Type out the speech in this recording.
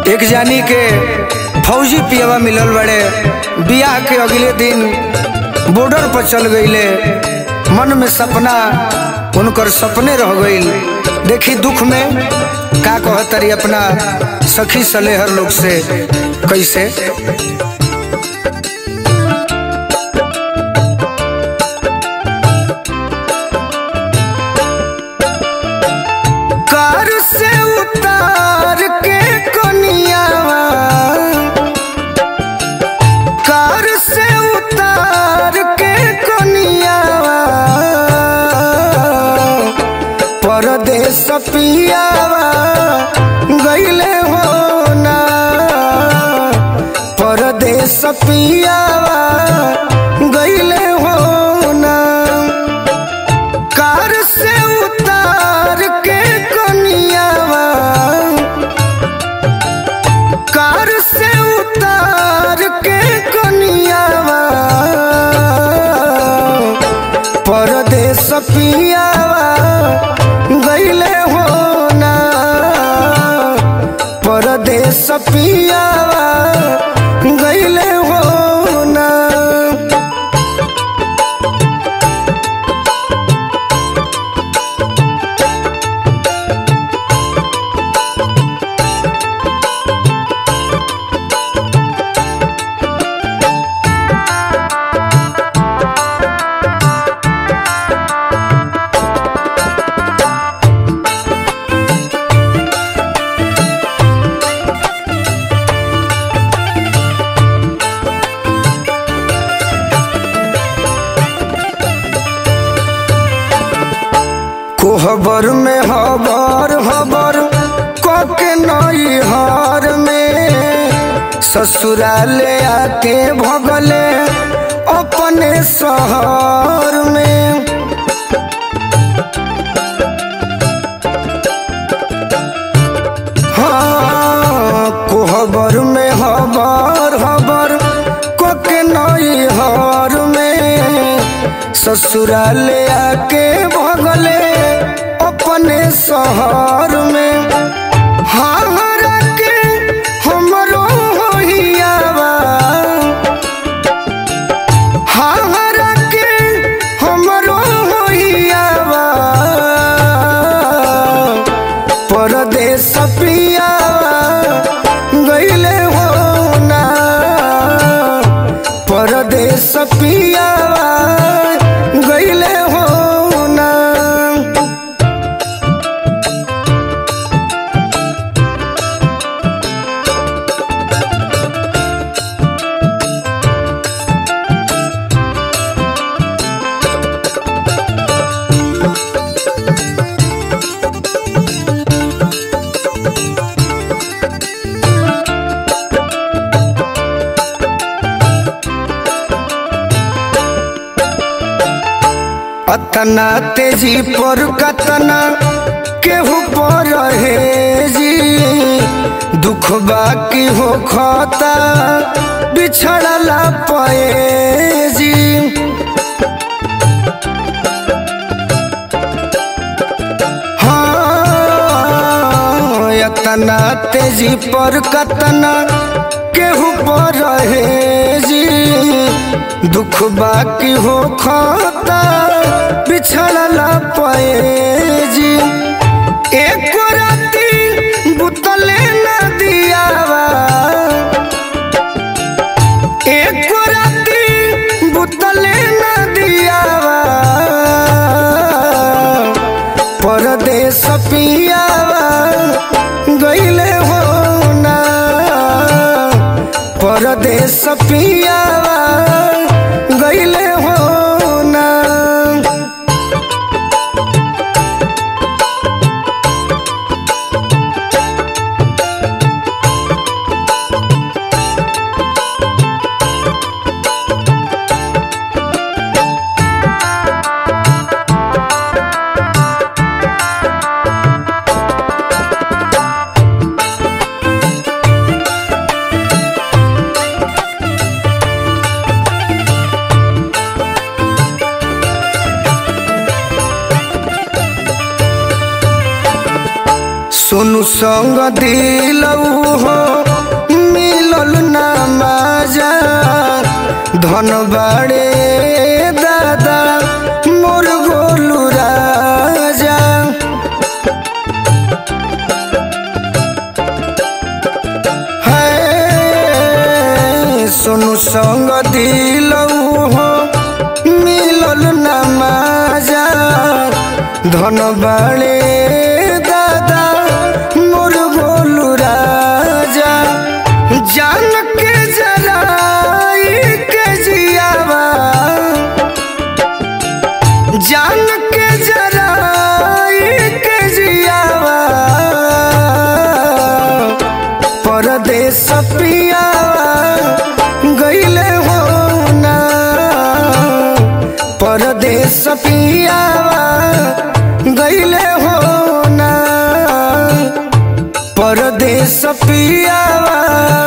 एक जानी के फौजी पियवा मिलल बड़े बियाह के अगले दिन बॉर्डर पर चल गईले मन में सपना उनकर सपने रह गईल देखी दुख में का कहतरी अपना सखी सलेहर लोग से कैसे कार से उतार के कोनियावा कार से उतार के कोनियावा परदेश पियावा गईले हो ना परदेश पियावा गईले हो ना कार से उतार के कोनियावा कार से उतार के कोनियावा परदेश पियावा गईले हो ना परदेश पियावा गईले हो ना कोहबर में हबर हबर कके नई हार में ससुराले आके भगले अपने शहर में हाँ कोहबर में हबर हबर कके नई हार में ससुराले आके भगले अपने शहर में हारा के हमरो होइयावा हारा के हमरो होइयावा परदेश पियावा गईले हो ना परदेश पियावा गईले हो ना अतना तेजी पर कतना केहू पर है जी दुख बाकी हो खाता बिछड़ला पे जी हाँ अतना तेजी पर कतना केहू पर है जी दुख बाकी हो खाता बिछड़ला पे जी एक राती बुतले न दियावा एक राती बुतले न दियावा परदेश पियावा गईले हो ना परदेश पियावा गईले हो ना सोनू संग दिलऊ हो मिलल ना माजा धन बाड़े दादा मोर गोलू राजा है सोनू संग दिलऊ हो मिलल ना माजा धन बाड़े दादा मोर गोलू राजा जान के जराई के जियावा जान के जराई के जियावा परदेश पियावा गईले हो ना परदेश पियावा गईले हो ना परदेश पियावा